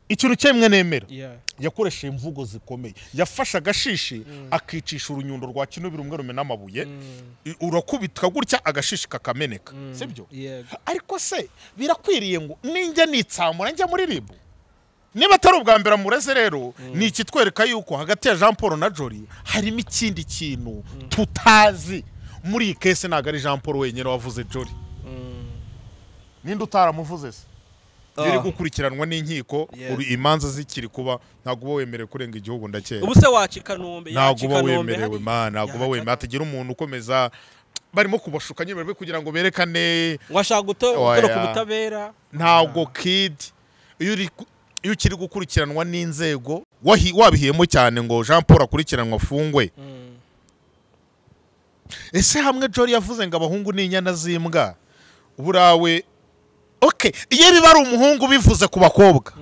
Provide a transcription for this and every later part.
ikintu cyemwe nemera Yeah. yakoresheje imvugo zikomeye yafashe agashishi akicisha urunyundo rwa kino birumwe n'amabuye I- urakubitwa gutya agashishi kakameneka sibyo Yeah. ariko se birakwiriye ngo ninjya nitsamura njya muri ribu niba atari ubwa mbere amureze rero ni ikitwereka yuko hagati ya jean paul na jori harimo ikindi kintu tutazi muri iyi kese ntabwo ari jean paul wenyine wavuze jori ninde utaramuvuze se biri gukurikiranwa n'inkiko Yes. uri- imanza zikiri kuba ntabwo uba wemerewe kurenga igihugu ndakera ubu se waca i kanombe ntabwo yaca i uba Kanombe wemerewe hari- ma ntabwo uba yaca- wemerewe hatagira umuntu ukomeza barimo kubashuka nyine barimo kugira ngo berekane ngo ashaka guto- Oya. gutoroka ubutabera ntabwo kidi iyo uri ku- iyo ukiri gukurikiranwa n'inzego wahi- wabihiyemo cyane ngo jean paul akurikiranwa afungwe Mm. ese hamwe jori yavuze ngo abahungu ni inyana z'imbwa burawe oke iyo biba ari umuhungu bivuze ku bakobwa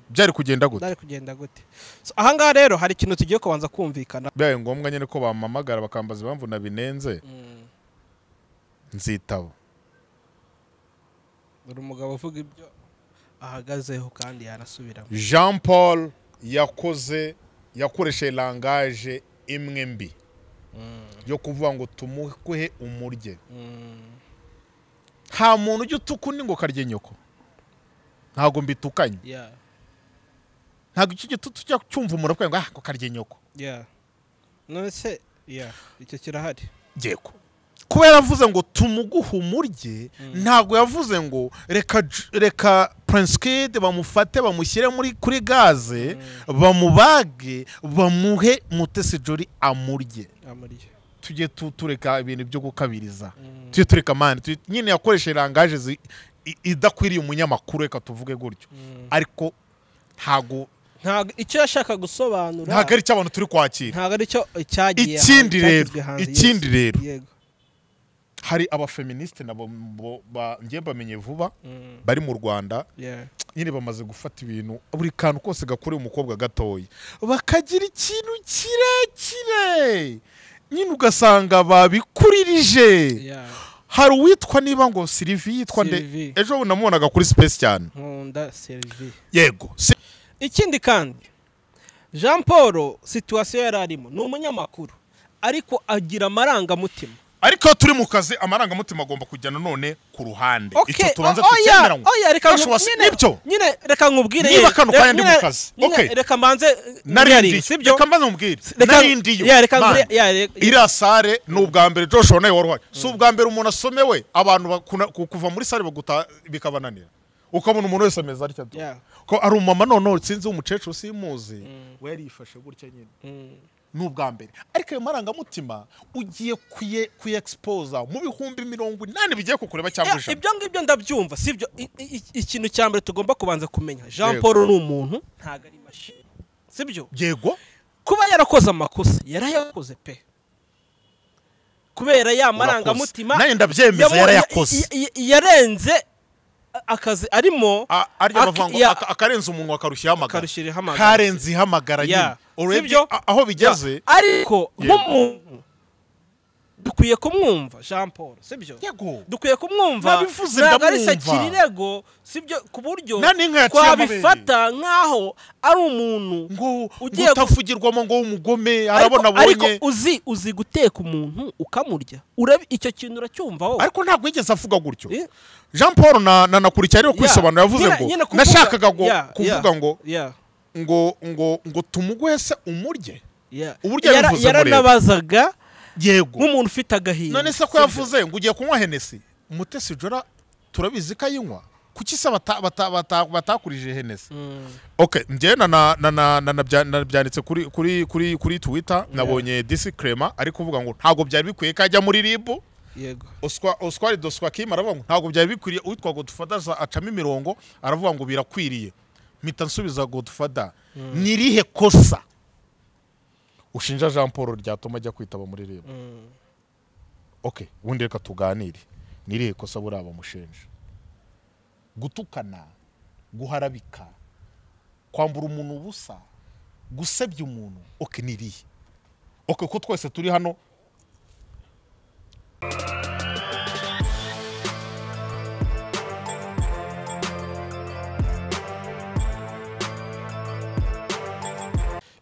byari kugenda gute byari kugenda gute So, ahangaha rero hari ikintu tugiye kubanza kumvikana bibaye ngombwa nyine ko bampamagara bakambaza impamvu nabinenze nzitaba uri umugabo uvuga ibyo ahagazeho kandi yanasubiramo jean paul yakoze yakoresheje langaje imwe mbi yo kuvuga ngo tumuhe umurye nta muntu ujya utuka undi ngo karye nyoko ntabwo mbitukanye Yeah, ntabwo icyo gitutu ujya cyumva umuntu avuga ngo ah ngo karye nyoko yeah. none se yeah, icyo kirahari yego kuba yaravuze ngo tumuguhe umurye ntabwo yavuze ngo reka J- reka prince kid bamufate bamushyire muri kuri gaze bamubage bamuhe mutesi jori amurye amuriye tujye tu- tureka ibintu byo gukabiriza tujye tureka mani tujye- nyine yakoresheje langaje zi- i- idakwiriye umunyamakuru reka tuvuge gutyo ariko ntago ntabwo icyo yashaka gusobanura ntago ari icy'abantu turi kwakira ntabwo ari cyo cyagiye Ikindi hanze, rero, cyagizwe hanze, ikindi yes. rero. yego hari abafeministe nabo bo- ba- njye mbamenye vuba Mm, bari mu rwanda yeah. nyine bamaze gufata ibintu buri kantu kose gakorewe umukobwa gatoya bakagira ikintu kirekire nyine ugasanga babikuririje Yeah. hari uwitwa niba ngo sirivi yitwa nde Sylvie. ejo bundi namubonaga kuri sipesi cyane nkunda serivi yego Si- ikindi kandi jean paul situwasiyo yari arimo ni umunyamakuru ariko agira amarangamutima ariko iyo turi mu kazi amarangamutima agomba kujya nanone ku ruhande icyo tubanza o- oya, tukemeranywe oya, reka Kashu nku- wasi- nyine- nibyo nyine reka nkubwire Niba ye- kano kanya ndi mu nyine- kazi, nyine okay. reka mbanze narindiyo sibyo reka mbanze mubwire Reka- narindiyo ya, reka Man. nkubwire- ya, re- iriya sare ni ubwa mbere joshua nawe wari uhari si ubwa mbere umuntu asomewe abantu bakuna- ku- kuva muri sare bagutaha bikabananira ukabona umuntu wese ameze atya tu. Yeah. ko ari umumama noneho sinzi umukecuru simuzi we yari yifashe gutya nyine Mm, ni ubwa mbere ariko ayo marangamutima ugiye kuye kuyexipoza mu bihumbi mirongo inani bigiye kukureba cyangwa ya, ijana ibyo ngibyo ndabyumva sibyo I- i- i- ikintu cya mbere tugomba kubanza kumenya jean Yego. paul ni umuntu ntabwo ari imashini sibyo yego kuba yarakoze amakosa yarayakoze pe kubera ya marangamutima nayo ndabyemeza yamu- yarayakoze ya- ya- yarenze akazi arimo A- arya Ak- bavuga ngo ya- aka- akarenze umunwa akarushyiraho amagara Akarushyiraho amagara. karenze ihamagara nyine Yeah. Already Sibyo? a- aho bigeze ariko Yego. nk'umuntu dukwiye kumwumva jean paul sibyo yego dukwiye kumwumva Nabivuze ntabwo ari ndamwumva. sakirego sibyo ku buryo Nani inka yaciye amabere. twabifata nk'aho ari umuntu ngo Ugiye gu- utavugirwamo ngo w'umugome Ariko- arabona ariko abonye uzi uzi guteka umuntu ukamurya Urabi- icyo kintu uracyumva wowe ariko ntabwo yigeze avuga gutyo Eh? jean paul na na- nakurikiye ariyo Yeah. kwisobanura yavuze Nyine- ngo nyine kuvuga- nashakaga ngo- Yeah, kuvuga yeah, ngo yeah. ngo ngo ngo tumuguhe se umurye Yeah. Uburyo Yara- yabivuze murebe. yaranabazaga yego nk'umuntu ufite agahinda none se ko sibyo? yavuze ngo ugiye kunywa henesi umutesi jora turabizi ko ayinywa kuki se bata- bata- bata- batakurije henesi Mm, ok njyewe na- na- na- na- na- nabya- nabyanditse kuri kuri kuri kuri twitter nabonye disi krema ari kuvuga ngo ntabwo byari bikwiye ko ajya muri ribu yego Oswa- oswari doswa kim aravuga ngo ntabwo byari bikwiriye uwitwa godufada acamo imirongo aravuga ngo birakwiriye mpita nsubiza godufada ni irihe kosa ushinja jean paul ryatuma ajya kwitaba muri reba ok ubundi reka tuganire ni irihe kosa buriya bamushinja gutukana guharabika kwambura umuntu ubusa gusebya umuntu ok ni irihe ok ko twese turi hano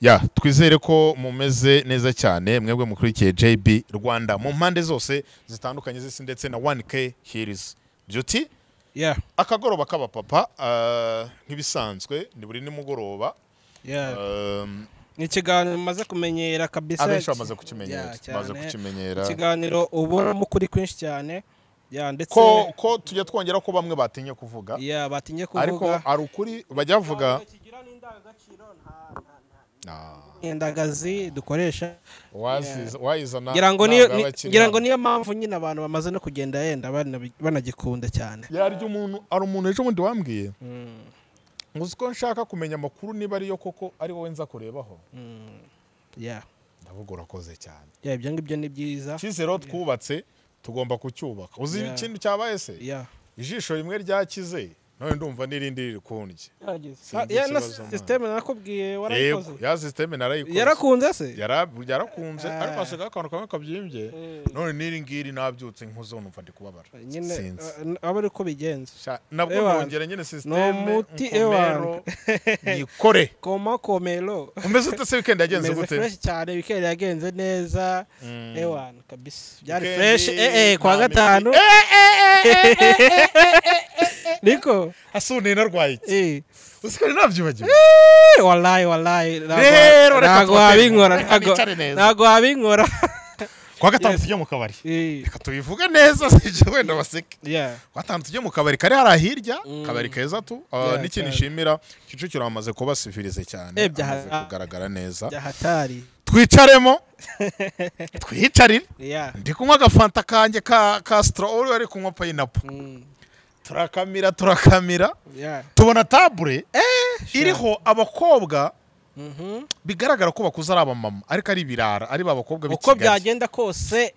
ya twizere ko mumeze neza cyane mwebwe mukurikiye JB Rwanda mu mpande zose zitandukanye z'isi ndetse na 1K Hills Beauty yeah akagoroba k'abapapa ah, nk'ibisanzwe ni buri nimugoroba yeah Um, ni ikiganiro maze kumenyera kabisa abenshi bamaze Yeah, kukimenyera cyane. bamaze kukimenyera ikiganiro ubonamo ukuri kwinshi cyane yeah ndetse ko ko tujya twongera ko bamwe batinye kuvuga yeah batinye ariko kuvuga ari ukuri bajya bavuga Ah, indagazi dukoresha waziza- wayizana ngira ntabwo ngo niyo aba akiri ngira ngo hano. niyo mpamvu nyine abantu bamaze no kugenda yenda banabi- banagikunda cyane yarya umuntu ari umuntu ejo bundi wambwiye ngo uzi ko nshaka kumenya amakuru niba ariyo koko ari wowe nza kurebaho yeah ndavuga urakoze cyane yeah ibyo ngibyo ni byiza icyizere aho twubatse tugomba kucyubaka uzi Yeah. ikintu cyabaye se yeah ijisho rimwe ryakize nawe ndumva n'irindi riri kundya Ah, Sinzi yeah na ikibazo, man. sisiteme narakubwiye warayikoze yego ya sisiteme narayikoze yarakunze se Yara- yarakunze Ah. ariko hasigaho akantu kamwe kabyimbye Eh. none n'iri ngiri nabyutse nkuzo numva ndi kubabara nyine sinzi eh, aba ari uko bigenza Sha- nabwo Ewana. nongera nyine sisiteme umuti, nkomero yikore koma komero umeze ute se wikendi yagenze meze gute fresh cyane wikendi yagenze neza ewan kabisa byari Weekend, fresh eh eh kwa nta gatanu niko hasi ubu nari narwaye iki eh usikari nabyibagiwe Eh, wallahi wallahi Rero, reka ntago tubateze. wabinkora Reka ntago bicare neza. ntago wabinkora kuwa gatanu Yes. tujye mu kabari eh reka tubivuge neza sije wenda baseke yeah kuwa gatanu tujye mu kabari kari hariya hirya Mm. kabari keza tu Yeah, n'ikintu cyane. nshimira kicukiro bamaze kubasifirize cyane Eh, bya- amaze ah. kugaragara neza bya hatari twicaremo twicarire yeah ndi kunywa agafanta kanjye ka ka sitoro uri ari kunywa payinapo Mm, turakamira turakamira yeah tubona tabure iriho abakobwa mhm bigaragara ko bakuze ari abamama ariko ari ibirara ari ba bakobwa b'i uko Kigali byagenda kose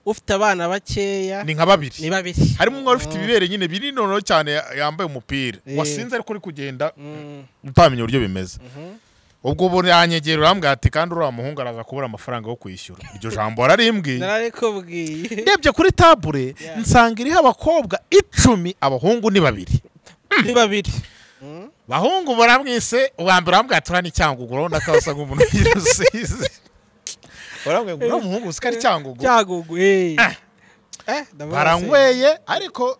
ufite abana bakeya ni nka babiri ni babiri harimo umwe wari ufite ibibere nyine bininono cyane ya- yambaye umupira Eh. wasinze ariko uri kugenda Mm, utamenya uburyo bimeze mhm. ubwo ubu yanyegera urambwira ati kandi uriya muhungu araza kubura amafaranga yo kwishyura iryo jambo wararimbwiye nararikubwiye ndebye kuri tabure Yeah. nsanga iriho abakobwa icumi abahungu ni babiri ni babiri bahungu baramwise uwa mbere urambwira ati uriya ni cyangugu urabona ko asa nk'umuntu w'irusizi urambwira ngo uriya muhungu uzi ko ari cyangugu cyagugu eh Ah. eh ndavuga se. baranyweye ariko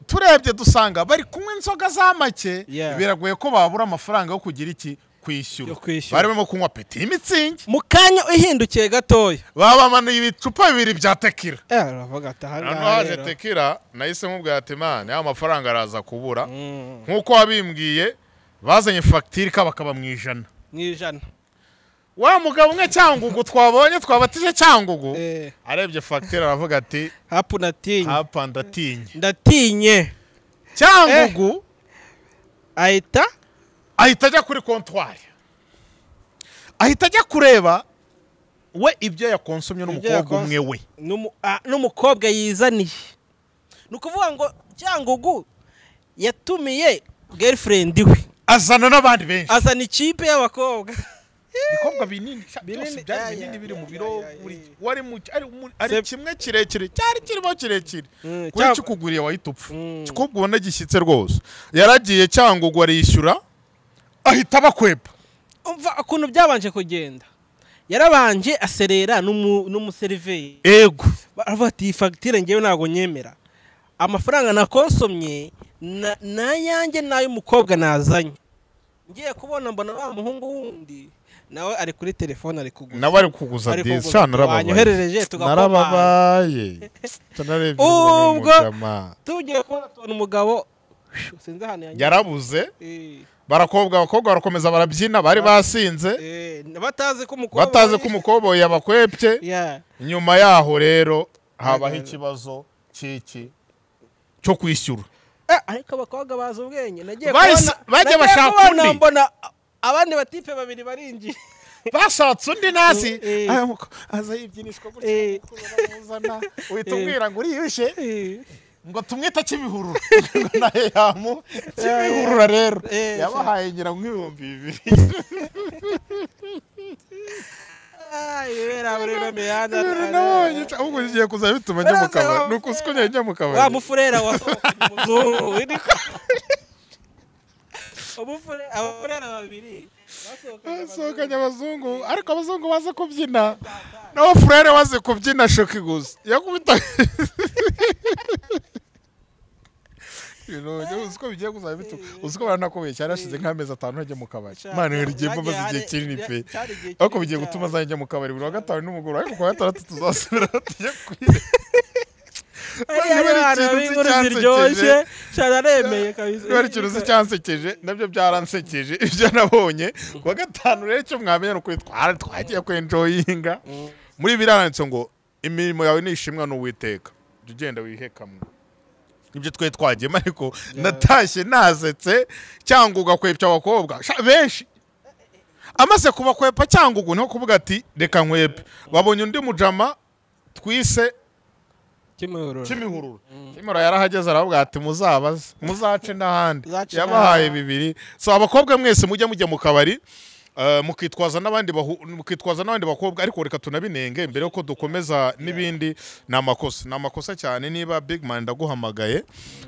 turebye dusanga bari kunywa inzoga za make Yeah. biragoye ko babura amafaranga yo kugira iki Yo kwishyura kwishyura. bari barimo kunywa peti y'imitsingi mu kanya uhindukiye gatoya babamanuye ibicupa bibiri bya tekira eh uravuga ati aha hano ngaha haje rero tekira nahise nkubwira ati mani ya mafaranga araza kubura Mm, nk'uko wabimbwiye bazanye fagitire ikabakaba mu ijana mu ijana wa mugabo umwe cyangugu twabonye twabatije cyangugu eh arebye fagitire aravuga ati hapu natinye hapa ndatinye ndatinye cyangugu ahita ahita ajya kuri kontwari ahita ajya kureba we ibyo yakonsomye Ibyo n'umukobwa yakons- umwe we n'umu- ah, n'umukobwa yizaniye ni ukuvuga ngo cyangugu yatumiye girlfriend we azana n'abandi benshi azana ikipe y'abakobwa ibikorwa binini sha- Binini, byose byari aya, binini biri mu aya, biro aya, buri aya. wari mu ari mu- ari Sep- kimwe kirekire cyari kirimo kirekire Mm, kuri cyangwa- kikuguriye wahita upfa Mm. kikubwa ubona gishyitse rwose yaragiye cyangwa ngo arishyura ahita abakweba umva ukuntu byabanje kugenda yarabanje aserera n'umu- n'umuseriveri ego baravuga ati iyi fagitire ngewe ntabwo nyemera amafaranga nakonsomye na- n'ayanjye n'ay'umukobwa nazanye ngiye kubona mbona wa muhungu wundi nawe ari kuri telefone ari kugura nawe ari kuguza Ari disi kuguza. sha narababaye Wanyoherereje tugakomanga. narababaye nararebye Ubwo- ubwo mujama. tugiye kubona tubona umugabo shu, sinzi ahantu yanyuze. yarabuze Eh, barakobwa abakobwa barakomeza barabyina bari basinze eh, batazi ko umukobwa batazi ko umukoboyi yabakwebye Yeah. nyuma yaho rero habaho ikibazo cy'iki cyo kwishyura Eh, ariko abakobwa bazi ubwenge nagiye Bahise- kubona- bagiye nagiye bashaka kubona undi. mbona abandi batipe babiri barinjiye bashatse undi nasi Eh. aza yibyinishwa Eh. gutya uzana uhita Eh. umwira ngo uriyushe Eh, ngo tumwite cy'ibihurura Ngo nawe yamu cy'ibihurura rero Eh, yabahaye ngira ngo nk'ibihumbi bibiri ah, ibera muri ino mihanda ibintu nabonye ahubwo ngiye kuzajya bituma njya mu kabari ni uku siko njya njya mu kabari wa mufurera wasohokanye umuzungu ubufure abafurera babiri basohokanye abazungu ariko abazungu bazi kubyina nawe furere wazi kubyina shoki gusa yakubita ibintu ujya uzi ko bigiye kuzaba bituka uzi ko baranakomeye cyane hashize nk'amezi atanu ntajya mu kabari imana rigiye mbaza igihe kinini pe ariko bigiye gutuma azajya mu kabari buri wa gatanu n'umugoroba ariko kuwa gatandatu tuzasubira tujya kwiga niba ari ikintu uzi cyansekeje cyararemeye kabisa niba ari ikintu uzi cyansekeje nabyo byaransekeje ibyo nabonye ku wa gatanu rero icyo mwamenya ni ukuri twari twagiye kwenjoyinga muri biraranditse ngo imirimo yawe ni ishimwa n'uwiteka jya ugenda wihekamwe nibyo twari twagiyemo ariko natashye nasetse cyangwa ugakwepya abakobwa Sha, benshi amaze kubakwepa cyangwa ubu niho kuvuga ati reka nkwepe babonye undi mujama twise kimihurura kimihurura kimihurura yarahageze aravuga ati muzabaze muzace n'ahandi Muzace yabahaye n'ahandi." bibiri so abakobwa mwese mujya mujya mu kabari eh, mukitwaza n'abandi bahu- mukitwaza n'abandi bakobwa ariko reka tunabinenge mbere yuko dukomeza n'ibindi ni amakosa ni amakosa cyane niba big man ndaguhamagaye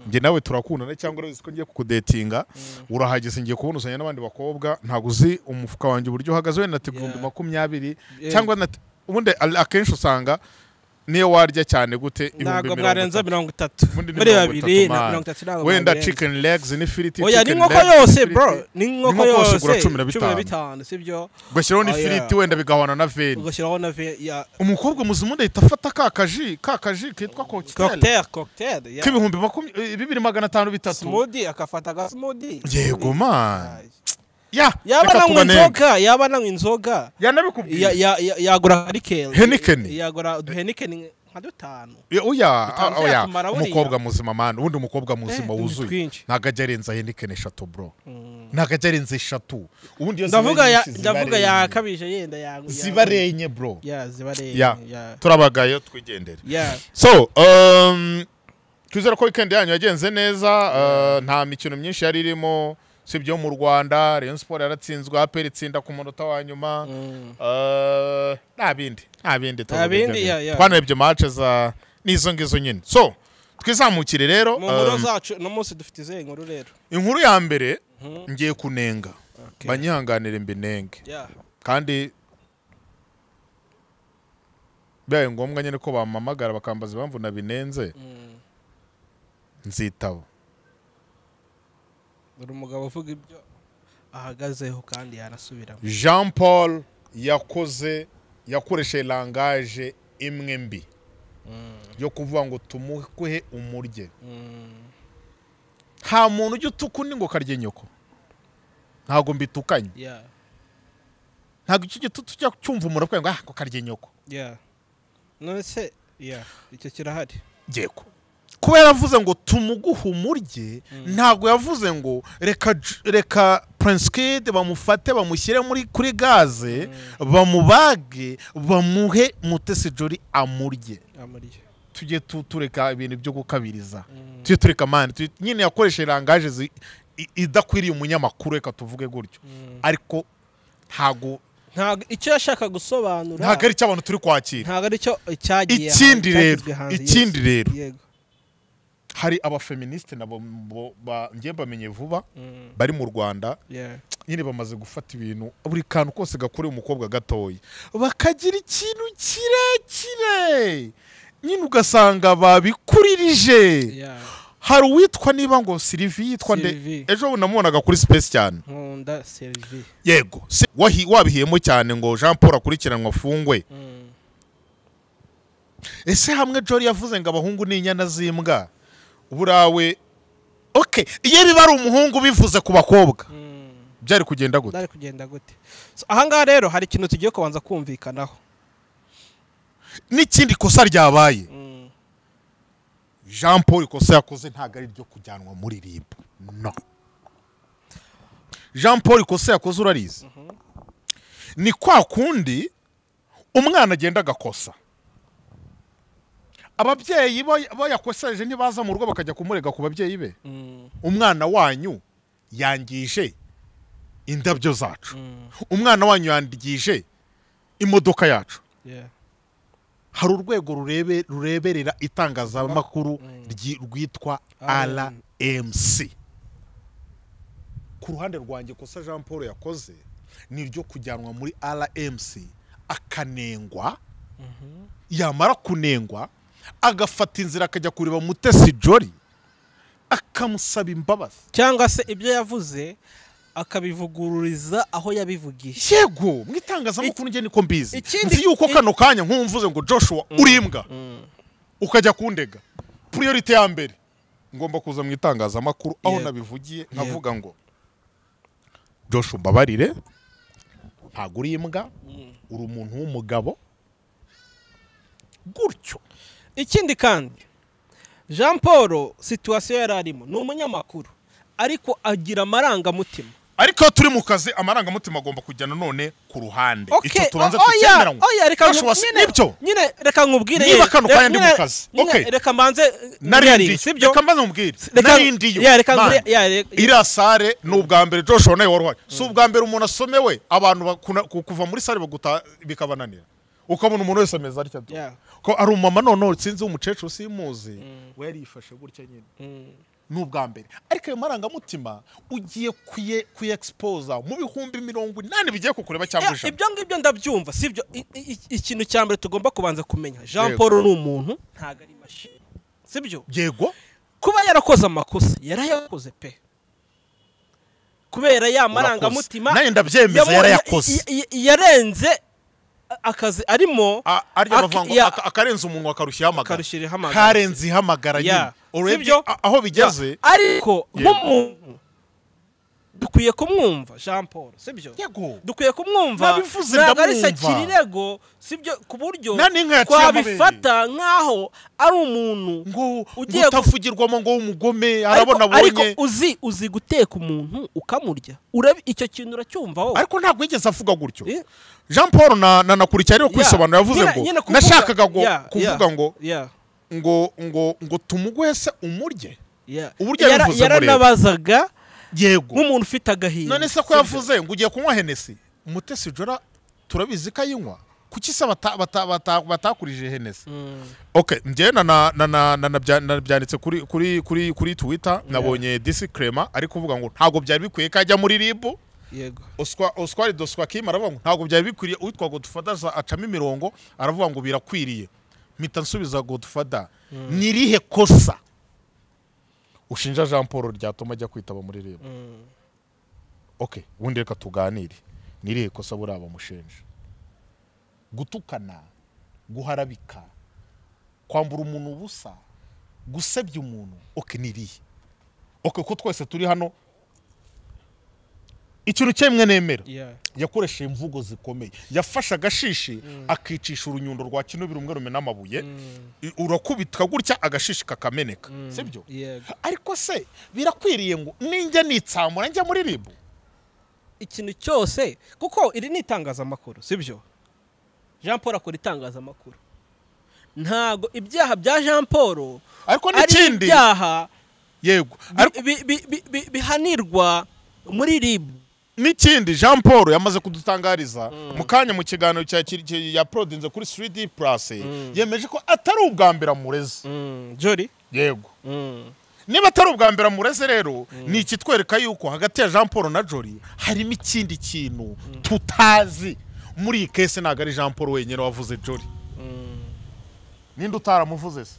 njye nawe turakundana cyangwa urabizi ko ngiye kukudetinga urahageze ngiye kubonuzanya n'abandi bakobwa ntabwo uzi umufuka wanjye uburyo uhagaze wenda ati ibihumbi Yeah. makumyabiri Yeah. cyangwa na ubundi a- akenshi usanga niyo warya cyane gute ibihumbi ntabwo mirongo mwarenza itatu mirongo itatu Ubundi ni muri mirongo babiri itatu, na man. mirongo itatu ntabwo wenda mwabirenza. chicken legs n'ifiriti oya ni chicken inkoko legs yose n'ifiriti. bro ni inkoko Inkoko yose yose ugura cumi na cumi na bitanu. bitanu sibyo ugashyiraho Oh, yeah. n'ifiriti wenda bigahwana na veni ugashyiraho na ve ya umukobwa muzima undi ahita afata ka kaji ka kaji kitwa kokiteri cocktail cocktail ya k'ibihumbi makumyabiri eh, bibiri magana atanu bitatu smoothie akafata ga smoothie yego man ya yaba reka nanywa tubanenge inzoga yaba nanywa inzoga ya- yanabikubwiye ya- ya- yagura heniken Heineken. yagura uduheniken nka dutanu Ya, oya Bitanze ah, oya yatumara buriya. umukobwa muzima man ubundi umukobwa muzima Eh, ni wuzuye twinshi. ntabwo ajya arenza henikeni eshatu bro ntabwo ajya arenza eshatu ubundi iyo zibaye ndavuga ya- nyinshi ziba ndavuga ari enye. yakabije yenda ya- ya- ziba ari enye bro ya ziba ari Ya. enye, ya turabagayo twigendere ya so um, twizere ko weekend yanyu yagenze neza uh, nta mikino myinshi yari irimo sibyo mu rwanda rayon siporo yaratsinzwe aperi itsinda ku munota wa nyuma Mm. Uh, nta bindi nta bindi Nta bindi, yeah, yeah. twarebye mace za n'izo ngizo nyine so twizamukire rero mu nkuru um, zacu uno munsi dufite izihe nkuru rero inkuru ya mbere Mhm. ngiye kunenga Okay. banyihanganire mbinenge ya kandi bibaye ngombwa nyine ko bampamagara bakambaza impamvu nabinenze Mm. nzitaba dore umugabo uvuga ibyo ahagazeho kandi yanasubiramo jean paul yakoze yakoresheje langaje imwe mbi yo kuvuga ngo tumuhe umurye Mm. nta muntu ujya utuka undi ngo karye nyoko ntabwo mbitukanye ya ntabwo icyo gitutu ujya cyumva umuntu avuga ngo ah ko karye nyoko ya none se ya icyo kirahari yego kuba yaravuze ngo tumuguhe umurye ntabwo yavuze ngo reka J- reka prince kid bamufate bamushyire muri kuri gaze bamubage bamuhe mutesi jori amurye amurya tujye tu- tureka ibintu byo gukabiriza tujye tureka mani tujye- nyine yakoresheje langaje zi- i- idakwiriye umunyamakuru reka tuvuge gutyo ariko ntago ntabwo icyo yashaka gusobanura ntago ari icyo abantu turi kwakira ntabwo ari cyo cyagiye Ikindi hanze, rero, cyagizwe hanze, ikindi yes. rero. yego hari abafeministi nabo bo- ba- njye bamenye vuba Mm, bari mu rwanda yeah. nyine bamaze gufata ibintu buri kantu kose gakorewe umukobwa gatoya bakagira ikintu kirekire nyine ugasanga babikuririje Yeah. hari uwitwa niba ngo sirivi yitwa nde Sylvie. ejo bundi namubonaga kuri sipesi cyane nkunda serivi yego si- wahi- wabihiyemo cyane ngo jean paul akurikiranwe afungwe Mm, ese hamwe jori yavuze ngo abahungu ni inyana z'imbwa uburawe oke iyo biba ari umuhungu bivuze ku bakobwa mm. byari kugenda gute ndari kugenda gute So, ahangaha rero hari ikintu tugiye kubanza kumvikanaho n'ikindi kosa ryabaye Mm, jean paul ikosa yakoze ntabwo ari iryo kujyanwa muri rib no jean paul ikosa yakoze urarizi ni kwa kundi umwana agenda agakosa ababyeyi ba- bayakosereje ntibaza mu rugo bakajya kumurega ku babyeyi be mm, umwana wanyu yangije indabyo zacu mm, umwana wanyu yangije imodoka yacu yeah. hari urwego rurebe rureberera itangazamakuru Mm. ryi- rwitwa RMC. rmc ku ruhande rwanjye kosa jean paul yakoze ni iryo kujyanwa muri rmc akanengwa yamara kunengwa agafata inzira akajya kureba mutesi jori akamusaba imbabazi cyangwa se ibyo yavuze akabivugururiza aho yabivugiye yego mu itangazamakuru njye niko mbizi ikindi- nzi yuko kano kanya nk'umvuze ngo joshua uri imbwa ukajya kundega puriyorite ya mbere ngomba kuza mu itangazamakuru aho Yego. nabivugiye nkavuga ngo joshua umbabarire ntabwo uri imbwa uri umuntu w'umugabo gutyo ikindi kandi jean paul situwasiyo yari arimo ni umunyamakuru ariko agira amarangamutima ariko iyo turi mu kazi amarangamutima agomba kujya nanone ku ruhande icyo Okay, tubanza o- oya, tukemeranywa oya, reka Joshua, nku- si- nyine- nibyo nyine reka nkubwire Niba ye- kano kanya ndi mu nyine- kazi, nyine okay. reka mbanze narindiyo sibyo reka mbaze mubwire Reka- narindiyo ya, reka Man, nkubwire- ya, re- iriya sare ni ubwa mbere joshua nawe wari uhari si ubwa mbere umuntu asomewe abantu bakuna- ku- kuva muri sare bagutaha bikabananira ukabona umuntu wese ameze atya Yeah. ko ari umumama noneho sinzi umukecuru simuzi we yarifashe gutya nyine Mm. ni ubwa mbere ariko ayo marangamutima ugiye kuye kuyexipoza mu bihumbi mirongo inani bigiye kukureba cyangwa Eh, ijana ibyo ngibyo ndabyumva sibyo I- i- i- ikintu cya mbere tugomba kubanza kumenya jean Yego. paul ni umuntu ntabwo ari mashini sibyo yego kuba yarakoze amakosa yarayakoze pe kubera ya marangamutima nawe ndabyemeza yamu- yarayakoze ya- ya- yarenze akazi arimo A- arya Ak- bavuga ngo ya- aka- akarenze umunwa akarushyiraho amagara akarushyiraho amagara. karenze ihamagara nyine Ya. urebye Sibyo? a- aho bigeze ariko Yego. nk'umuntu dukwiye kumwumva jean paul sibyo yego dukwiye kumwumva Nabivuze ntabwo ari ndamwumva. sekirego sibyo ku buryo Nta n'inka yaciye twabifata nk'aho ari umuntu ngo Ugiye gu- utavugirwamo ngo w'umugome Ariko- arabona ariko abonye uzi uzi guteka umuntu ukamurya Urabi- icyo kintu uracyumva wowe ariko ntabwo yigeze avuga gutyo Eh? jean paul na na- nakurikiye ariwe Ya. kwisobanura yavuze Nyine- ngo nyine kuvuga- nashakaga ngo Ya, ya, kuvuga ngo ya, ngo ngo ngo tumugwese umurye ya. Uburyo Yara- yabivuze murebe. yaranabazaga yego nk'umuntu ufite agahinda none se ko sibyo? yavuze ngo ugiye kunywa henesi mutesi jora turabizi ko ayinywa kuki se bata- bata- bata- batakurije henesi Mm, ok njyewe na- na- na- na- na- nabya- nabyanditse kuri kuri kuri kuri twitter nabonye disi krema ari kuvuga ngo ntabwo byari bikwiye ko ajya muri ribu yego Oswa- oswari doswa kim aravuga ngo ntabwo byari bikwiriye uwitwa godufada acamo imirongo aravuga ngo birakwiriye mpita nsubiza godufada ni irihe kosa ushinja jean paul ryatuma ajya kwitaba muri rib Mm. ok ubundi reka tuganire ni irihe kosa buriya bamushinja gutukana guharabika kwambura umuntu ubusa gusebya umuntu ok ni irihe ok ko twese turi hano ikintu cyemwe nemera Yeah. yakoresheje imvugo zikomeye yafashe agashishi akicisha urunyundo rwa kino birumwe rumena amabuye I- urakubitwa gutya agashishi kakameneka sibyo Yego. ariko se birakwiriye ngo ninjya nitsamura njya muri ribu ikintu cyose kuko iri ni itangazamakuru sibyo jean paul akora itangazamakuru ntabwo ibyaha bya jean paul ariko ari n'ikindi ibyaha yego bi- ariko bi- bi- bi- bi- bihanirwa muri rib n'ikindi jean paul yamaze kudutangariza mu kanya mu kiganiro cya kiri- ki- yaprodinze kuri 3d plus yemeje ko atari ubwa mbere amureze jori yego niba atari ubwa mbere amureze rero ni ikitwereka yuko hagati ya jean paul na jori harimo ikindi kintu tutazi muri iyi kese ntabwo ari jean paul wenyine wavuze jori ninde utaramuvuze se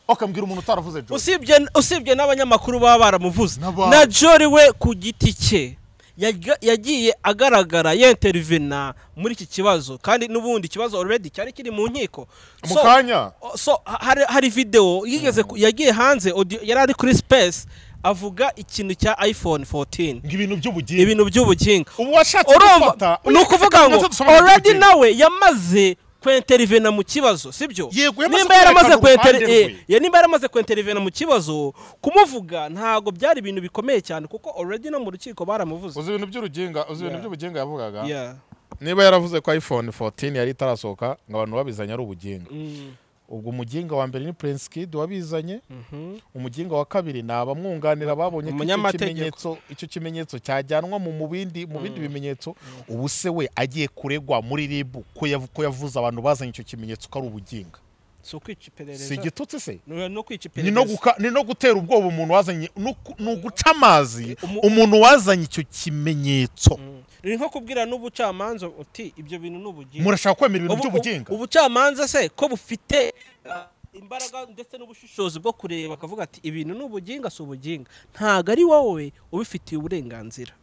okambwira umuntu utaravuze jori usibye usibye n'abanyamakuru baba baramuvuze N'aba- na jori we ku giti cye yaga- yagiye agaragara yenterivena muri iki kibazo kandi n'ubundi ikibazo already cyari kiri mu nkiko mu So- kanya so ha- hari, hari video yigeze ku- yagiye hanze audio, yari ari kuri space avuga ikintu cya iphone 14 ngo ibintu by'ubugimbi ibintu by'ubuginga ubu washatse urumva gufata ni ukuvuga ngo Dusome already iby'ubugimbi. nawe yamaze kwenterivena mu kibazo sibyo Yego, yamaze nimba yaramaze kwerekana kwenteri- uruhande rwe. eh, ya- nimba yaramaze kwenterivena mu kibazo kumuvuga ntabwo byari ibintu bikomeye cyane kuko already no mu rukiko baramuvuze uzi ibintu by'uruginga uzi ibintu Yeah. by'ubuginga yavugaga Yeah. niba yaravuze ko iphone 14 yari itarasohoka ngo abantu babizanye ari ubuginga Mm, ubwo umuginga wa mbere ni prince kid wabizanye mhm. umuginga wa kabiri ni abamwunganira babonye ko icyo Umunyamategeko. kimenyetso icyo kimenyetso cyajyanwa mu mu bindi mu bindi bimenyetso ubu se we agiye kuregwa muri rib ko yav- ko yavuze abantu bazanye icyo kimenyetso ko ari ubuginga si ukwica si iperereza igitutsi se ni no kwica ni no iperereza guka- ni no gutera ubwoba umuntu wazanye ni uku- ni uguca amazi Umu- umuntu wazanye icyo kimenyetso Mm. ni nko kubwira n'ubucamanza uti ibyo bintu ni ubugingo murashaka kwemera ibintu Ubu- by'ubuginga ubu- ubucamanza se ko bufite uh, imbaraga ndetse n'ubushishozi bwo kureba bakavuga ati ibintu ni ubuginga si ubuginga ntabwo ari wowe ubifitiye uburenganzira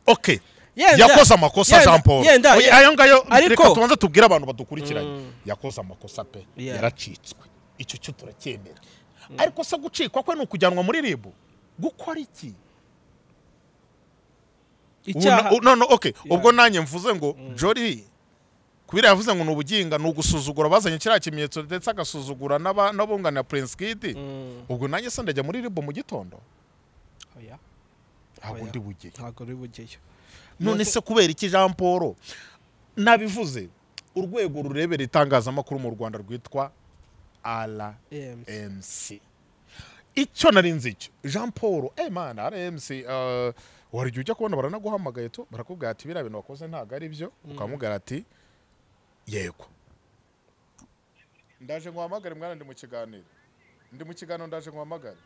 okay Yenda- yakoze amakosa yenda- jean paul yenda- Oya, ayo ngayo Ariko- reka tubanze tubwire abantu badukurikiranye Mm. yakoze amakosa pe Yeah. yaracitswe icyo cyo turacyemera ariko se gucikwa kwe ni ukujyanwa muri rib gukora iki icyaha Ubu na- u- no, no, okay. Yeah. ubwo nanjye mvuze ngo jori kubera yavuze ngo ni ubuginga ni ugusuzugura bazanye kiriya kimenyetso ndetse agasuzugura n'aba- n'abunganira prince kid Mm. ubwo nanjye se ndajya muri rib mu gitondo Oya, ntabwo Oya. ndi bugeyo ntabwo uri bugeyo none se kubera iki jean paul nabivuze urwego rurebera itangazamakuru mu rwanda rwitwa rmc EMC. icyo nari nzi icyo jean paul emana rmc eh, wari ujya ujya kubona baranaguhamagaye tu barakubwira ati biriya bintu wakoze ntabwo ari byo ukamubwira ati yego ndaje ngo uhamagare mwana ndi mu kiganiro ndi mu kiganiro ndaje ngo uhamagare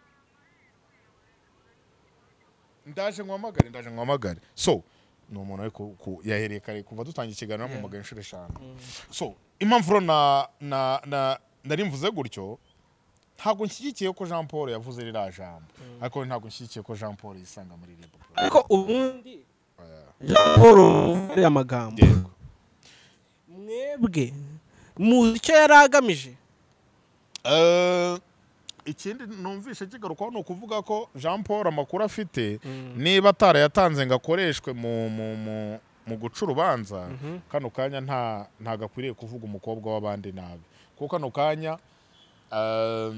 ndaje nkuhamagare ndaje nkuhamagare so ni umuntu ariko ku- yahereye kare kuva dutangira ikiganiro bamuhamagaye inshuro eshanu so impamvu rero na na na nari mvuze gutyo ntabwo nshyigikiye ko jean paul yavuze ririya jambo ariko ntabwo nshyigikiye ko jean paul yisanga muri ribu ariko ubundi jean paul ari amagambo yego mwebwe muzi icyo yari agamije Eh, ikindi numvishe kigarukaho ni ukuvuga ko jean paul amakuru afite niba atarayatanze ngo akoreshwe mu mu mu mu guca urubanza kano kanya nta ntago akwiriye kuvuga umukobwa w'abandi nabi kuko kano kanya eh,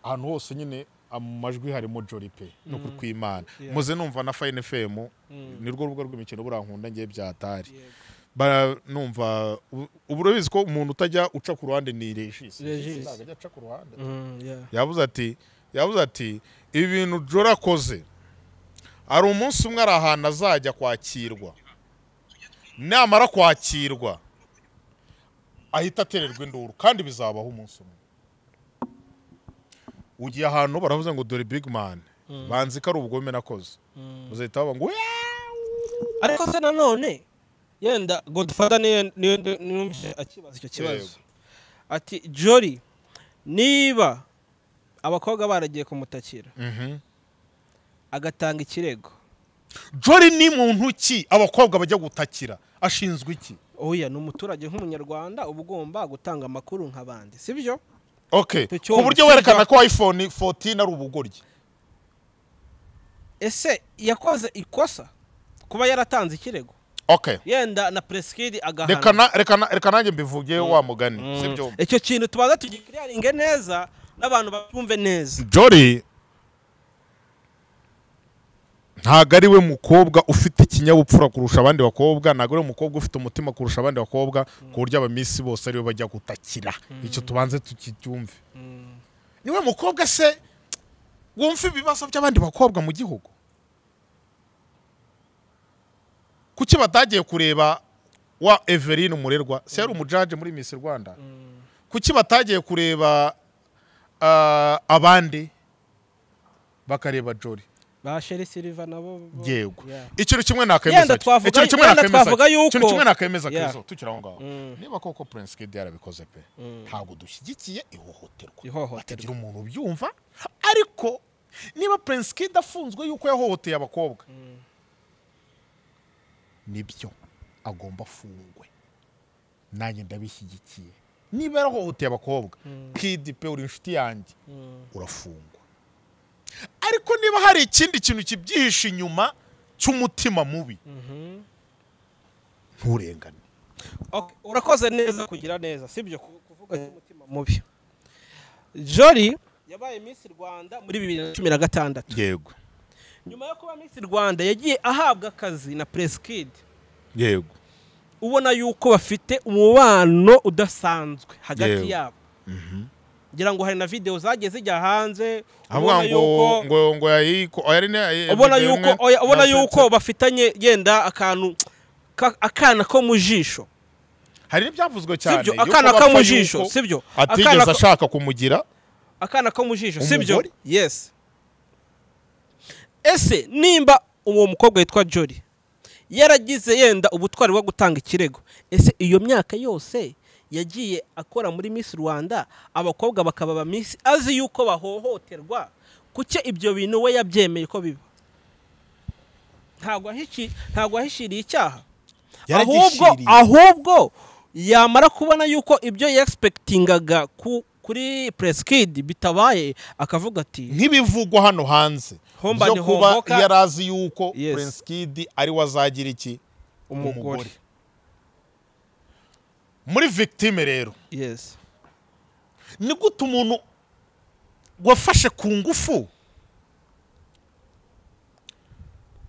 ahantu hose nyine mu majwi harimo jori pe no kwimana Yeah. muze numva na fayini femu Mm. nirwo rubuga rw'imikino burankunda ngiye byatari Yego. bara numva ubu- ubu urabizi ko umuntu utajya uca ku ruhande ni regis Regis. ntabwo ajya aca ku ruhande Mm, yeah. yavuze ati yavuze ati ibi bintu jora akoze hari umunsi umwe ari ahantu azajya kwakirwa namara kwakirwa ahita atererwa induru kandi bizabaho umunsi umwe ugiye ahantu baravuze ngo dore big man banzi ko ari ubugome nakoze Mm. muzahita baba ngo ariko se nanone yenda godfather niyo niyo numvise akibaza icyo kibazo Yego. ati jori niba abakobwa baragiye kumutakira Mhm. agatanga ikirego jori ni muntu ki abakobwa bajya gutakira ashinzwe iki oya ni umuturage nk'umunyarwanda uba ugomba gutanga amakuru nk'abandi si byo okay Tucyumva, ku buryo tucyumva. werekana ko iphone 14 ari ubugoryi ese yakoze ikosa kuba yaratanze ikirego okay yenda na presikidi agahana reka na- reka na- reka nanjye mbivuge wa mugani Mm. sibyo icyo kintu tubanza tugikiriyaringe neza n'abantu babyumve neza jori ntabwo ari we mukobwa ufite ikinyabupfura kurusha abandi bakobwa ntabwo ari we mukobwa ufite umutima kurusha abandi bakobwa ku buryo abamisi bose ariwe bajya gutakira icyo tubanze tukicyumve niwe mukobwa se wumva ibibazo by'abandi bakobwa mu gihugu kuki batagiye kureba wa Everine umurerwa se yari umujaje muri Miss Rwanda kuki batagiye kureba ah, abandi bakareba Jolly ba sheri siliva nabo bo- yego Yeah. ikintu kimwe nakemeza Yenda cyo. twavuga- Ikintu kimwe yenda nakemeza twavuga cyo. yuko- Ikintu kimwe nakemeza Yeah. kezo tukiri aho ngaho Mm. niba koko Prince Kid yarabikoze pe ntabwo dushyigikiye ihohoterwa ihohoterwa hatagira umuntu ubyumva ariko niba Prince Kid afunzwe yuko yahohoteye abakobwa nibyo agomba afungwe nanjye ndabishyigikiye niba yarahohoteye abakobwa Kid pe uri inshuti yanjye urafungwa ariko niba hari ikindi kintu kibyihishe inyuma cy'umutima mubi nturengane Ok, urakoze neza kugira neza sibyo ku- kuvuga cy'umutima mubi jori yabaye miss rwanda muri bibiri na cumi na gatandatu yego nyuma yo kuba miss rwanda yagiye ahabwa akazi na presikidi yego ubona yuko bafite umubano udasanzwe hagati Yewe. yabo ngira ngo hari na videwo zagiye zijya hanze avuga ubona ngo yuko ngo ngo yayiko yari ne ubona video yuko imwe oya, ubona nasetse. yuko bafitanye yenda akantu ka- akana ko mu jisho hari n'ibyavuzwe cyane sibyo yuko akana bapfa ko mu jisho yuko sibyo akana atigeze ko- ashaka kumugira akana ko mu jisho sibyo Umugore? yesi ese nimba uwo mukobwa witwa jori yaragize yenda ubutwari bwo gutanga ikirego ese iyo myaka yose yagiye akora muri miss rwanda abakobwa bakaba ba miss azi yuko bahohoterwa kuki ibyo bintu we yabyemeye ko biba ntabwo ahishi- ntabwo ahishiriye icyaha ahubwo yaragishiriye ahubwo yamara kubona yuko ibyo yagisipekitingaga ku kuri presikidi bitabaye akavuga ati nk'ibivugwa hano hanze Homba byo ni kuba homboka. yarazi yuko Yes. Prince Kid ari we azagira iki umugore umugore. muri victime rero yes ni gute umuntu wafashe ku ngufu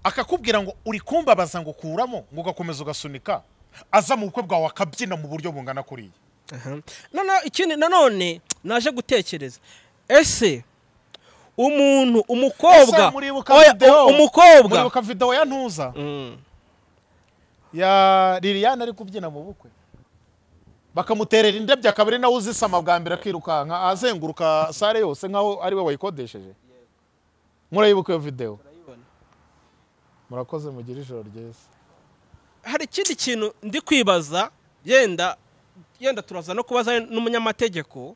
akakubwira ngo uri kumbabaza ngo kuramo ngo ugakomeza ugasunika aza mu bukwe bwawe akabyina mu buryo bungana kuriya Aha. noneho ikindi nanone naje gutekereza ese umuntu umukobwa Ese muribuka Oya, video? u- umukobwa muribuka videwo ya ntuza Mm. ya liliane ari kubyina mu bukwe bakamuterera indabyo akaba ari nawe uzisama bwa mbere akirukanka azenguruka sare yose nk'aho ari we wayikodesheje murayibuka iyo videwo murakoze mugire ijoro ryiza hari ikindi kintu ndi kwibaza yenda yenda turaza no kubaza n'umunyamategeko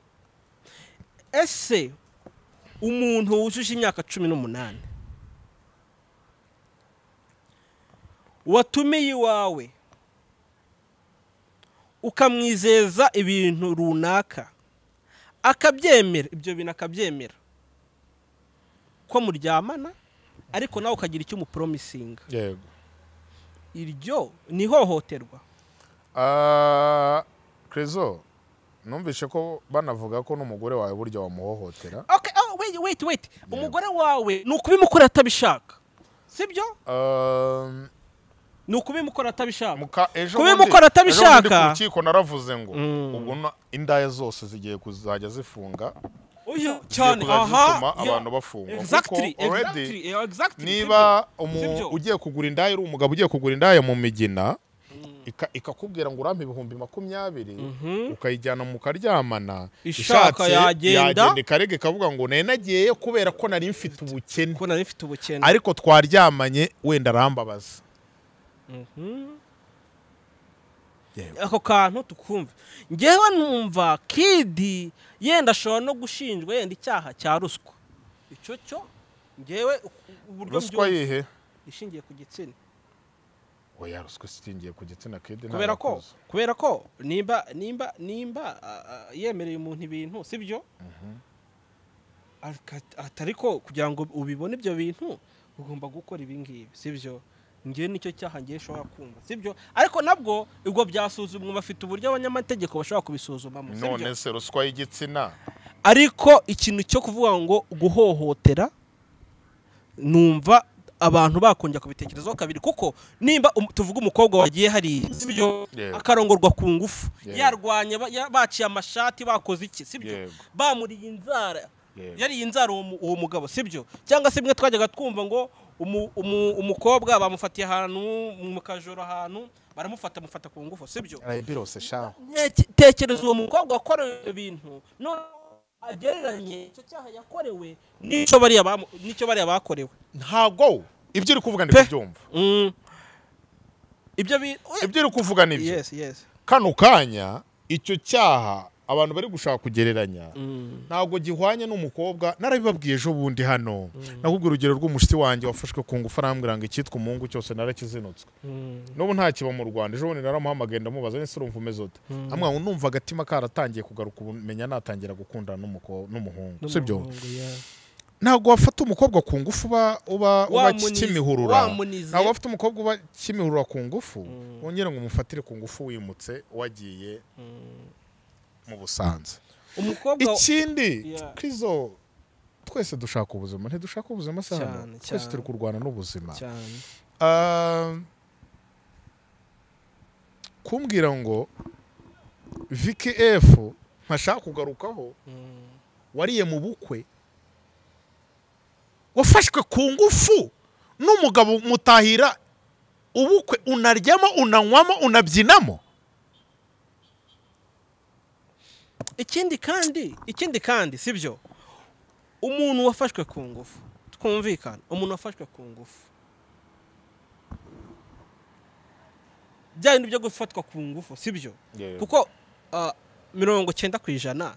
ese umuntu wujuje imyaka cumi n'umunani watumiye iwawe ukamwizeza ibintu runaka akabyemera ibyo bintu akabyemera ko muryamana ariko nawe ukagira icyo umuporomisinga yego iryo ni ihohoterwa Ah, Crezo numvishe ko banavuga ko n'umugore wawe burya wamuhohotera okay oh, wait wait wait umugore wawe ni ukubimukorera atabishaka sibyo Um, ni ukubimukorera atabishaka muka- ejo Kuba bundi- imukora atabishaka. ejo bundi ku rukiko naravuze ngo Mm. ubwo na- indaya zose zigiye kuzajya zifunga uyu zigiye cyane kuzajya zituma aha abantu bafungwa exactly Kuko already exactly yeah, exactly niba umu- Sibyo. ugiye kugura indaya uri umugabo ugiye kugura indaya mu migina ika- ikakubwira ngo urampe ibihumbi makumyabiri Mhm. ukayijyana mukaryamana Ishaka yagenda. ikarega ikavuga ngo nari nagiyeyo kubera ko nari mfite ubukene kubona rifite ubukene ariko twaryamanye wenda arambabaza Mhm. Yewe. ako kantu tukumva ngewe numva kidi yenda ashobora no gushinjwa yenda icyaha cya ruswa icyo cyo ngewe u- uburyo ruswa mbyumva, yihe ishingiye ku gitsina oya ruswa isitingiye ku gitsina kedi kubera ko kubera ko nimba nimba nimba ah, ah, yemereye umuntu ibintu sibyo Aka- atari ko kugira ngo ubibone ibyo bintu ugomba gukora ibi ngibi sibyo ngewe nicyo cyaha ngewe ushobora kumva sibyo ariko nabwo ubwo byasuzumwa bafite uburyo abanyamategeko bashobora kubisuzumamo sibyo none se ruswa y'igitsina ariko ikintu cyo kuvuga ngo guhohotera numva abantu bakongera kubitekerezaho kabiri kuko nimba um- tuvuga umukobwa wagiye hariya sibyo Yego. akarongorwa ku ngufu Yego. yarwanye ba- ya- baciye amashati bakoze iki sibyo Yego. bamuriye inzara Yego. yariye inzara uwo mu- uwo mugabo sibyo cyangwa se bimwe twajyaga twumva ngo umu- umu- umukobwa bamufatiye ahantu mu kajoro ahantu baramufata amufata ku ngufu sibyo arayibirose shaho Nte- tekereza uwo mukobwa wakorewe ibyo bintu none agereranye icyo cyaha yakorewe n'icyo bariya bamu- n'icyo bariya bakorewe ntago ibyo uri kuvuga ndi Pe. kubyumva Mm. ibyo bintu ibyo uri kuvuga ni ibyo yesi yesi kano kanya icyo cyaha abantu bari gushaka kugereranya Mm. ntabwo gihwanye n'umukobwa narabibabwiye ejo bundi hano nakubwira urugero rw'umushyitsi wanjye wafashwe ku ngufu arambwira ngo icyitwa umungu cyose narakizinutswe Mm. n'ubu nta kiba mu rwanda ejo bundi naramuhamagaye ndamubaza n'ese urumva umeze ute amwe ngo numva agatima karatangiye kugaruka ubu menya natangira gukundana n'umuko- n'umuhungu sibyo N'umuhungu, yeah. ntabwo wafata umukobwa ku ngufu uba uba uba Wamunize- kimihurura wamunize. ntabwo wafata umukobwa uba kimihurura ku ngufu wongere ngo umufatire ku ngufu wimutse wagiye mu busanza umukobwa ikindi Yeah. krizo twese dushaka ubuzima ntidushaka ubuzima se hano Cyane, twese cyane. turi kurwana n'ubuzima cyane Ah, kumbwira ngo viki efu ntashaka kugarukaho Mm. wariye mu bukwe wafashwe ku ngufu n'umugabo mutahira ubukwe unaryamo unanywamo unabyinamo ikindi kandi ikindi kandi si byo umuntu wafashwe ku ngufu twumvikana umuntu wafashwe ku ngufu bya bintu byo gufatwa ku ngufu si byo kuko ah, mirongo cyenda ku ijana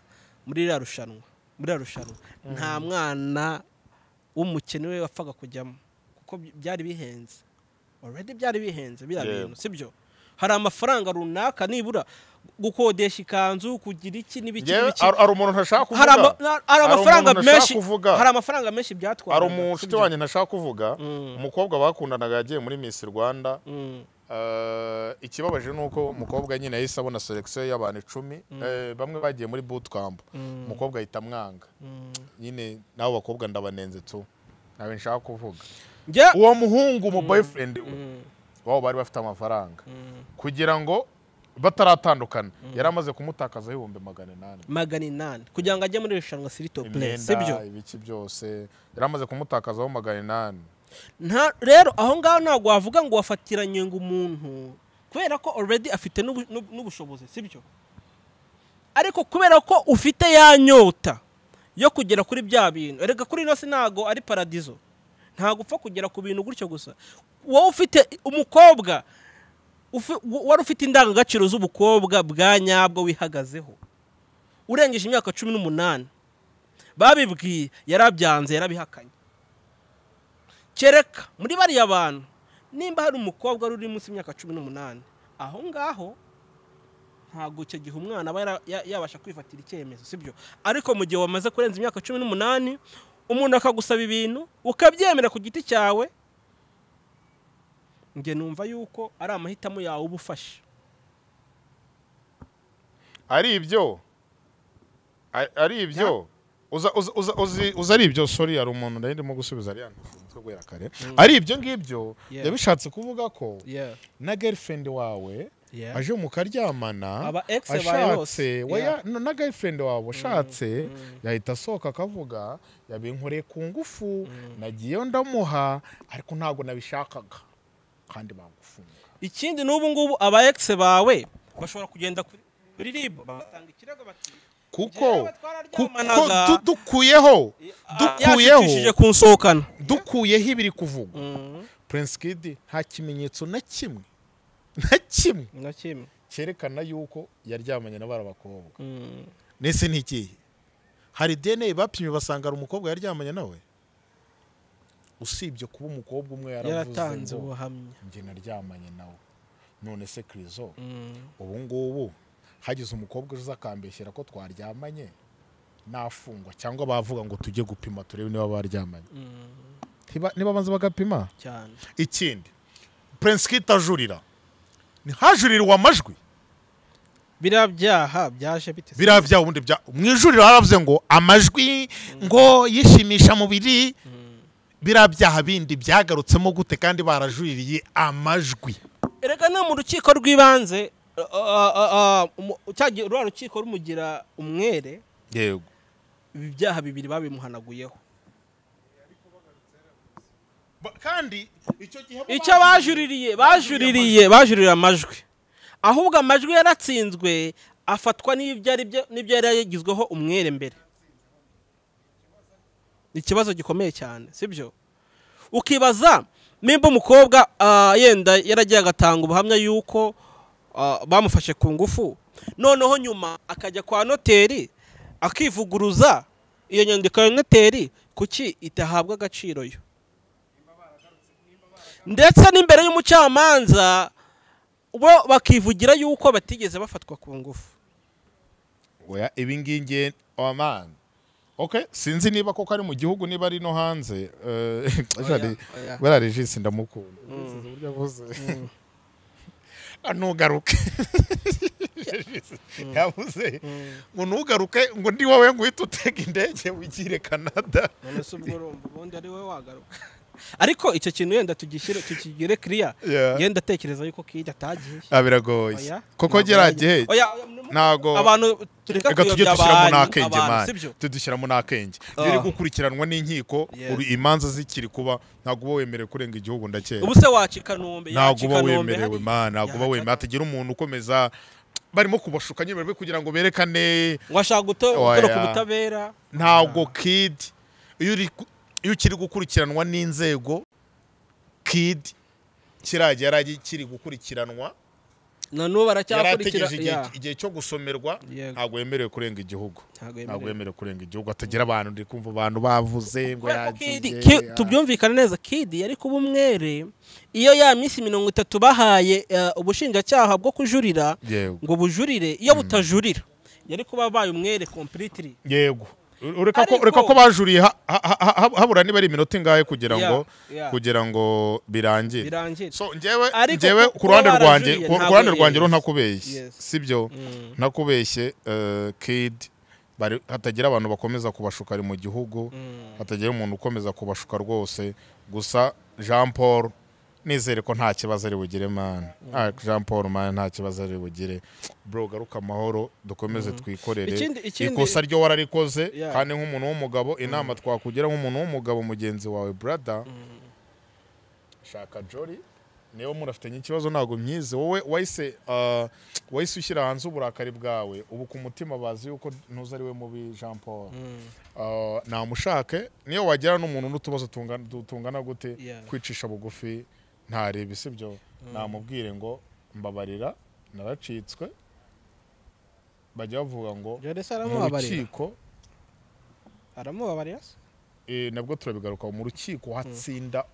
muri ririya rushanwa muri ririya rushanwa nta mwana w'umukene we wapfaga kujyamo kuko by- byari bihenze already byari bihenze biriya Yeah. bintu si byo hari amafaranga runaka nibura gukodesha ikanzu kugira iki n'ibiki Njyewe, n'ibiki hari hari umuntu ntashaka hari ama- kuvuga hari Hari amafaranga umuntu nashaka menshi kuvuga. hari amafaranga menshi byatwara hari umushuti wanjye ntashaka kuvuga umukobwa bakundanaga yagiye muri miss rwanda Eh, ikibabaje ni uko umukobwa nyine yahise abona selekisiyo y'abantu icumi Eh, bamwe bagiye muri bootcamp umukobwa ahita amwanga nyine n'abo bakobwa ndabanenze tu ntawe nshaka kuvuga njye uwo muhungu mu boyfriend we wabo bari bafite amafaranga kugira ngo bataratandukana yari amaze kumutakaza ibihumbi magana inani magana inani kugira ngo ajye muri irushanwa siritopureyi si byo imyenda ibiki byose yari amaze kumutakazaho magana inani nta rero aho ngaho ntabwo wavuga ngo wafatiranye ngo umuntu kubera ko already afite n'ubu- n'ubu- n'ubushobozi si byo ariko kubera ko ufite ya nyota yo kugera kuri bya bintu erega kuri ino si ntabwo ari paradizo ntabwo upfa kugera ku bintu gutyo gusa wowe ufite umukobwa ufi- wa- wari ufite indangagaciro z'ubukobwa bwa nyabwo wihagazeho urengeje imyaka cumi n'umunani babibwiye yarabyanze yarabihakanye kereka muri bariya bantu nimba hari umukobwa wari uri munsi y'imyaka cumi n'umunani aho ngaho ntabwo icyo gihe umwana aba yara- ya- yabasha kwifatira icyemezo sibyo ariko mu gihe wamaze kurenza imyaka cumi n'umunani umuntu akagusaba ibintu ukabyemera ku giti cyawe njye numva yuko ari amahitamo yawe uba ufashe ari ibyo Ari- ari ibyo uza uza- uza- uzi- uza ari ibyo sorry hari umuntu nari ndimo gusubiza ari yanditse guhera kare ari ibyo ngibyo Yeah. yabishatse kuvuga ko na girlfriend wawe aje mukaryamana Aba ex bawe ashatse bose. waya- Yeah. na na girlfriend wawe ashatse yahita asohoka akavuga yabinkoreye ku ngufu nagiyeyo ndamuha ariko ntabwo nabishakaga kandi bagufunga ikindi n'ubu ngubu aba ex bawe bashobora kugenda kuri kuri ribu batanga ikirego bati kuko Njyewe twararyamanaga. kuko du- dukuyeho dukuyeho yashikishije kunsohokana dukuyeho ibiri kuvugwa prince kid nta kimenyetso na kimwe na kimwe na kimwe cyerekana yuko yaryamanye na bara bakobwa nese ntigiye hari dna bapimye basanga hari umukobwa yaryamanye nawe usibye kuba umukobwa umwe yaratanze yaravuze ngo ubuhamya njye naryamanye nawe none se krizo ubu ngubu hagize umukobwa uza akambeshyera ko twaryamanye nafungwa cyangwa bavuga ngo tujye gupima turebe niba baryamanye Ntiba- niba banza bagapima cyane ikindi prince kit ajurira ntihajurirwe amajwi biriya byaha byaje bite se? biriya byaha ubundi bya mu ijuriro haravuze ngo amajwi ngo yishimisha mubiri biriya byaha bindi byagarutsemo gute kandi barajuririye amajwi erega no mu rukiko rw'ibanze uh, uh, uh, uh, umu- cya gihe ruriya rukiko rumugira umwere yego ibi byaha bibiri babimuhanaguyeho kandi icyo gihe bo icyo bajuririye bajuririye bajuririye amajwi ahubwo amajwi yaratsinzwe afatwa n'ibyo ari byo n'ibyo yari yagizweho umwere mbere ni ikibazo gikomeye cyane si byo ukibaza nimba umukobba ah, yenda yaragiye agatanga ubuhamya yuko ah, bamufashe ku ngufu noneho nyuma akajya kwa noteri akivuguruza iyo nyandiko ya noteri kuki itahabwa agaciro yo ndetse n'imbere y'umucamanza bo bakivugira yuko batigeze bafatwa ku ngufu oya ibingingi amani ok sinzi niba koko ari mu gihugu niba ari no hanze Oya, oya. bariya regisi ndamukunda ntugaruke yavuze ngo ntugaruke ngo ndi wowe ngo uhite utega indege wigire canada none se ubwo urumva ubundi ari we wagaruka ariko icyo kintu yenda tugishyire tukigire kiriya Yeah. yenda atekereza yuko kijya atagiye Ah, biragoye Oya, koko ntabwo gera yajya. gihe Oya, ntago abantu tureka reka tujye kuyobya dushyiramo abantu n'akenge abantu, mani sibyo tujye dushyiramo n'akenge iyo Ah. uri gukurikiranwa n'inkiko Yes. uri- imanza zikiri kuba ntabwo uba wemerewe kurenga igihugu ndakera ubu se waca i kanombe ntabwo yaca i uba Kanombe wemerewe hari- mani ntabwo uba Yaca- wemerewe hatagira umuntu ukomeza barimo kubashuka nyine bari kugira ngo berekane ngo ashaka guto- Oya. gutoroka ubutabera ntabwo kidi iyo uri ku- iyo ukiri gukurikiranwa n'inzego kidi kiriya gihe yari agi- kiri gukurikiranwa na n'ubu yari aracyakurikira ategereje igihe- igihe cyo gusomerwa Yego. ntabwo yemerewe kurenga igihugu Ntabwo yemerewe. ntabwo yemerewe kurenga igihugu atagira abantu ndi kumva abantu bavuze ngo Kubera ko Kid- yagiye Ki- tubyumvikane neza kidi yari kuba umwere iyo ya minsi mirongo itatu bahaye eh, ubushinjacyaha bwo kujurira yego ngo bujurire iyo butajurira yari kuba abaye umwere completely yego ureka ko Ariko- ureka ko bajuriye ha- ha- ha- ha- habura niba ari iminota ingahe kugira Yeah, ngo yeah. kugira ngo birangire birangire so njyewe Ariko njyewe ku- ku ruhande kuba rwanjye barajuriye ku ku ntabwo ruhande yes. rwanjye rero ntakubeshye Yes. sibyo ntakubeshye eh, kid bari- hatagira abantu bakomeza kubashuka ari mu gihugu hatagira umuntu ukomeza kubashuka rwose gusa jean paul nizere ko nta kibazo ari bugire mani jean paul mani nta kibazo ari bugire bro garuka amahoro dukomeze twikorere Ikindi- ikindi- ikosa ryo wararikoze Yeah. kandi nk'umuntu w'umugabo inama twakugira nk'umuntu w'umugabo mugenzi wawe brother shaka jori niba murafitanye ikibazo ntabwo myize wowe wahise uh, wahise ushyira hanze uburakari bwawe ubu ku mutima bazi yuko ntuzi ari we mubi jean paul Uh, namushake niyo wagera n'umuntu n'utubazo tungana- dutungana gute Yeah. kwicisha bugufi ntareba sibyo namubwire ngo mbabarira naracitswe bajya bavuga ngo Joresi mu aramubabarira rukiko aramubabarira se eh, nabwo turabigaruka mu rukiko hatsinda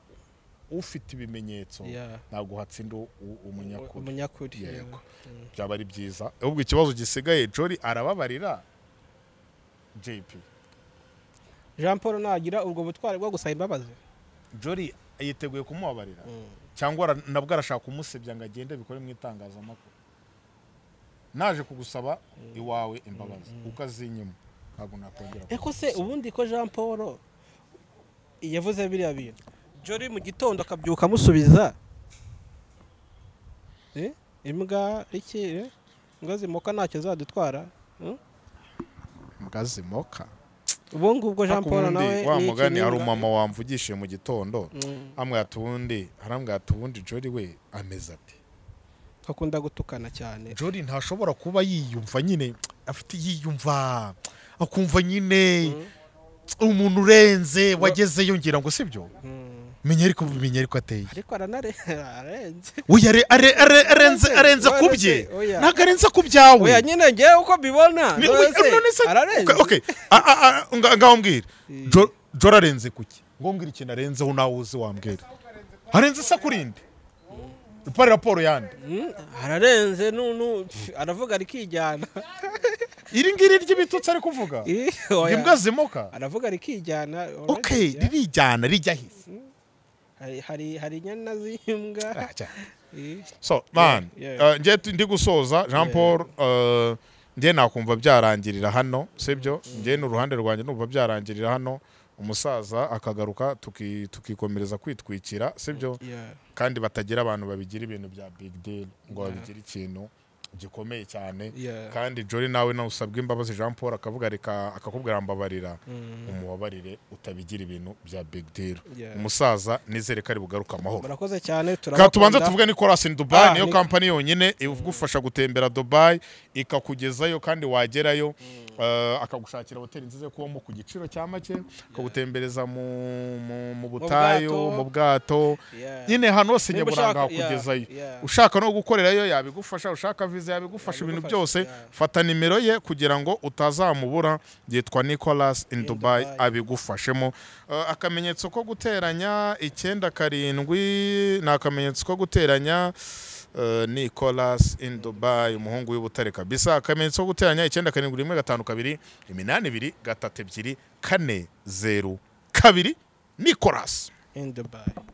ufite ibimenyetso Yeah. ntabwo hatsinda u- u- umunyakuri umunyakuri Yego. Mm. byaba ari byiza ahubwo ikibazo gisigaye jori arababarira jp jean paul nagira ubwo butwari bwo gusaba imbabazi jori yiteguye kumubabarira Mm. cyangwa ara- nabwo arashaka umusebya ngo agende abikore mu itangazamakuru naje kugusaba iwawe imbabazi ukazinyuma ntabwo nakongera eko se ubundi ko jean paul yavuze biriya bintu jori mu gitondo akabyuka amusubiza Eh, imbwa iki imbwa zimuka ntacyo zadutwara Hmm? ngazimoka ubu ngubwo jean paul nawe wa ni iki, mugani ni hari imbwa? umama wamvugishije mu gitondo Mm, amwe ubundi harambwira ati ubundi jori we ameze ati akunda gutukana cyane jori ntashobora kuba yiyumva nyine afite yiyumva akumva nyine umuntu urenze wagezeyo ngira ngo sibyo Mm. menya ariko menya ariko ateye ariko aranare ararenze uyu are- are- are- arenze arenze ku bye Oya. ntabwo arenze ku byawe oya nyine ngewe uko mbibona Ni- none se, oya, none se- ararenze okay, okay. A- a- a- nga- ngaho mbwira Mm. Jo- jora arenze kuki ngo mbwira ikintu arenzeho nawe uzi wambwira arenze isakurinde pari raporo yandi Mm, ararenze nu- nu- pf, aravuga rikijyana iri ngiri ry'ibitutsi ari kuvuga Eh, oya. imbwa zimoka aravuga rikijyana okay orange, ririjyana rijya hisi hari- hari hari inyana z'imbwa Rajya. Eh, so man yeah. uh, njye tu- ndi gusoza jean paul uh, njye nakumva byarangirira hano sibyo njye n'uruhande rwanjye numva byarangirira hano umusaza akagaruka tuki- tukikomereza kwitwikira sibyo yeah. kandi batagira abantu babigira ibintu bya big deal ngo babigire ikintu gikomeye cyane Yeah. kandi jori nawe nawe usabwa imbabazi jean paul akavuga reka akakubwira mbabarira Mm. umubabarire utabigira ibintu bya big deal Yeah. umusaza nizere ko ari bugaruke amahoro murakoze cyane Ka tubanze turabakunda. tuvuge Nicolas in Dubai Ah, niyo ni- kampani yonyine igufasha gutembera Dubai ikakugezayo kandi wagerayo eh, akagushakira hoteli nziza yo kubamo ku giciro cya make akagutembereza mu, mu, mu butayu bwato. mu bwato Yeah. nyine hano hose Niba nyaburanga ushaka- yeah, hakugezayo yeah. ushaka no gukorerayo yabigufasha ushaka viza yabigufasha ibintu Yabigufasha, byose yeah. fata nimero ye kugira ngo utazamubura yitwa Nicolas in Dubai Dubai. abigufashemo Eh, akamenyetso ko guteranya icyenda karindwi ni akamenyetso ko guteranya eh, Nicolas in Dubai umuhungu w'ibutare kabisa akamenyetso ko guteranya icyenda karindwi rimwe gatanu kabiri iminani ibiri gatatu ebyiri kane zeru kabiri Nicolas in Dubai